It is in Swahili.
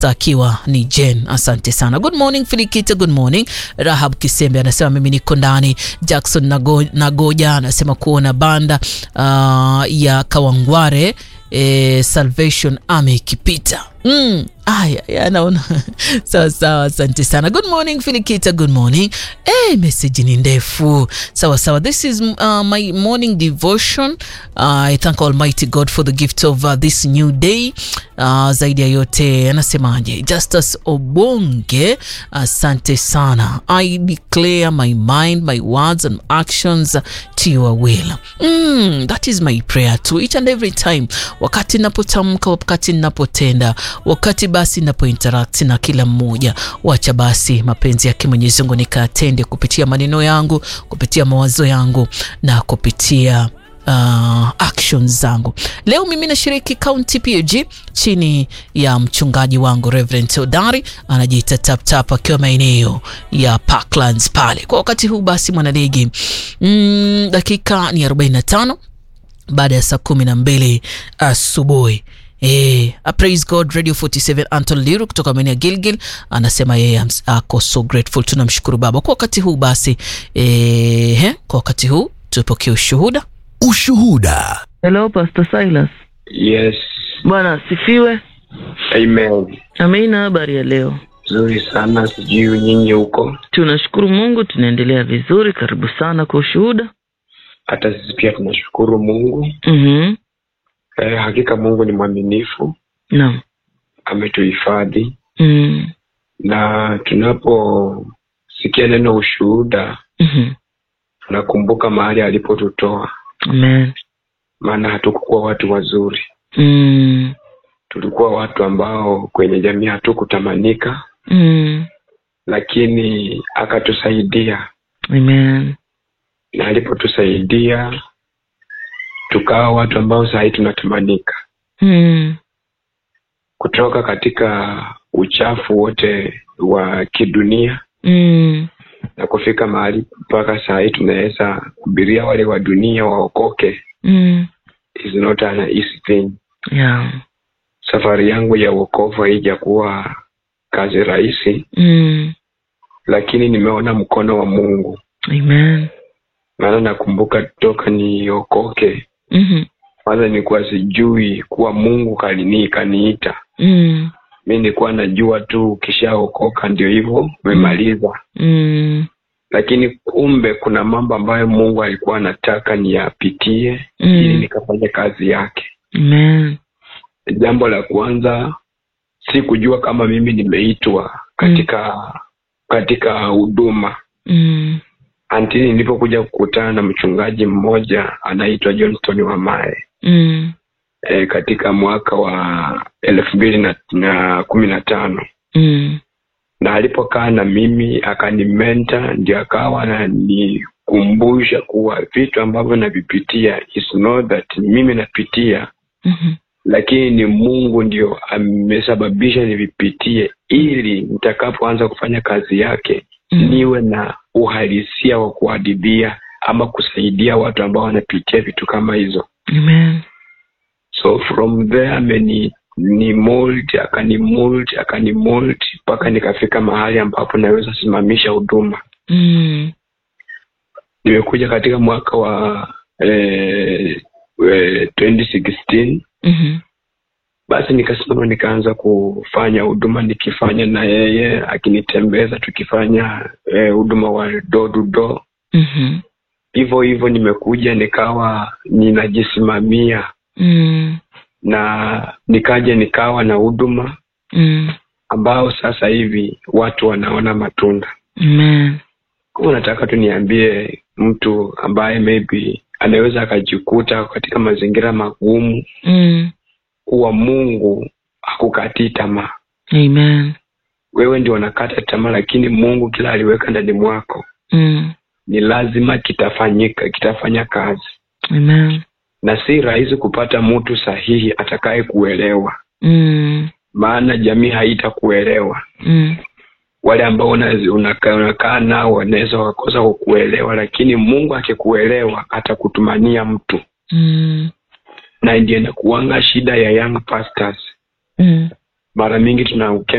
akiwa ni Jen. Asante sana. Good morning Filikita, good morning. Rahab Kisembe anasema mimi niko ndani. Jackson Nago, Nagoja anasema kuona banda uh, ya Kawangware eh, Salvation Army ikipita mm. Aya, ya naona sawa sawa, asante sana. Good morning Filikita, good morning. Eh, message ni ndefu. Sawa sawa, this is uh, my morning devotion. Uh, I thank Almighty God for the gift of uh, this new day. Uh, zaidi ya yote anasemaje? Justus Obonge, asante sana. I declare my mind, my words and actions to your will. Mm, that is my prayer to each and every time, wakati napotamka, wakati napotenda, wakati basi napo interact na kila mmoja, wacha basi mapenzi yake Mwenyezi Mungu nikatende kupitia maneno yangu, kupitia mawazo yangu na kupitia uh, actions zangu. Leo mimi nashiriki County PAG chini ya mchungaji wangu Reverend Odari, anajiita Tap Tap akiwa maeneo ya Parklands pale. Kwa wakati huu basi mwanaligi, mm, dakika ni 45 baada ya saa kumi na mbili asubuhi. Eh, uh, praise God Radio 47 Anton Liru kutoka maeneo ya Gilgil anasema yeye ako so grateful. Tunamshukuru Baba kwa wakati huu basi. Eh, kwa wakati huu tupokee ushuhuda. Ushuhuda. Hello, Pastor Silas. Yes. Bwana asifiwe. Amen. Amina. Habari ya leo? Nzuri sana, sijui nyinyi huko. Tunashukuru Mungu, tunaendelea vizuri. Karibu sana kwa ushuhuda. Hata sisi pia tunashukuru Mungu. Mhm. Eh, hakika Mungu ni mwaminifu, Naam. ametuhifadhi Mm. na tunaposikia neno ushuhuda Mhm. tunakumbuka mahali alipotutoa, Amen. maana hatukukuwa watu wazuri, Mm. tulikuwa watu ambao kwenye jamii hatukutamanika, Mm. lakini akatusaidia Amen. na alipotusaidia tukawa watu ambao saa hii tunatamanika Mm. kutoka katika uchafu wote wa kidunia Mm. na kufika mahali mpaka saa hii tunaweza kubiria wale wa dunia waokoke Mm. is not an easy thing. Yeah. Safari yangu ya wokovu haijakuwa kazi rahisi, Mm. lakini nimeona mkono wa Mungu. Amen. Maana nakumbuka toka niokoke, Mhm. kwanza nilikuwa sijui kuwa Mungu kalini kaniita. Mm. Mi nilikuwa najua tu ukishaokoka ndio hivyo umemaliza, Mm. lakini kumbe kuna mambo ambayo Mungu alikuwa anataka niyapitie Mm. ili nikafanya kazi yake. Amen. Jambo la kwanza si kujua kama mimi nimeitwa katika katika huduma Mm. antini nilipokuja kukutana na mchungaji mmoja anaitwa Johnston Wamae Mm. e, katika mwaka wa elfu mbili na, na kumi na tano Mm. na alipokaa na mimi akanimenta, ndio akawa ananikumbusha kuwa vitu ambavyo navipitia is not that ni mimi napitia, Mhm. lakini ni Mungu ndio amesababisha nivipitie, ili nitakapoanza kufanya kazi yake Mm. niwe na uhalisia wa kuadibia ama kusaidia watu ambao wanapitia vitu kama hizo. Amen. So from there ameni ni mold akani mold akani mold mpaka nikafika mahali ambapo naweza simamisha huduma. Mm. Nimekuja katika mwaka wa eh, eh, 2016 Mhm. basi nikasimama nikaanza kufanya huduma nikifanya na yeye akinitembeza tukifanya eh, huduma wa door to door Mhm. hivyo hivyo nimekuja nikawa ninajisimamia Mm. na nikaja nikawa na huduma Mm. ambao sasa hivi watu wanaona matunda Amen. kama nataka tu niambie mtu ambaye maybe anaweza akajikuta katika mazingira magumu Mm. kuwa mungu hakukatii tamaa Amen. wewe ndio unakata tamaa lakini mungu kila aliweka ndani mwako Mm. ni lazima kitafanyika kitafanya kazi Amen. na si rahisi kupata mtu sahihi atakaye kuelewa Mm. maana jamii haitakuelewa Mm. wale ambao una- unakaa unakaa nao wanaweza wakosa kukuelewa lakini mungu akikuelewa atakutumania mtu Mm. na ndio inakuanga shida ya young pastors Mm. mara mingi tuna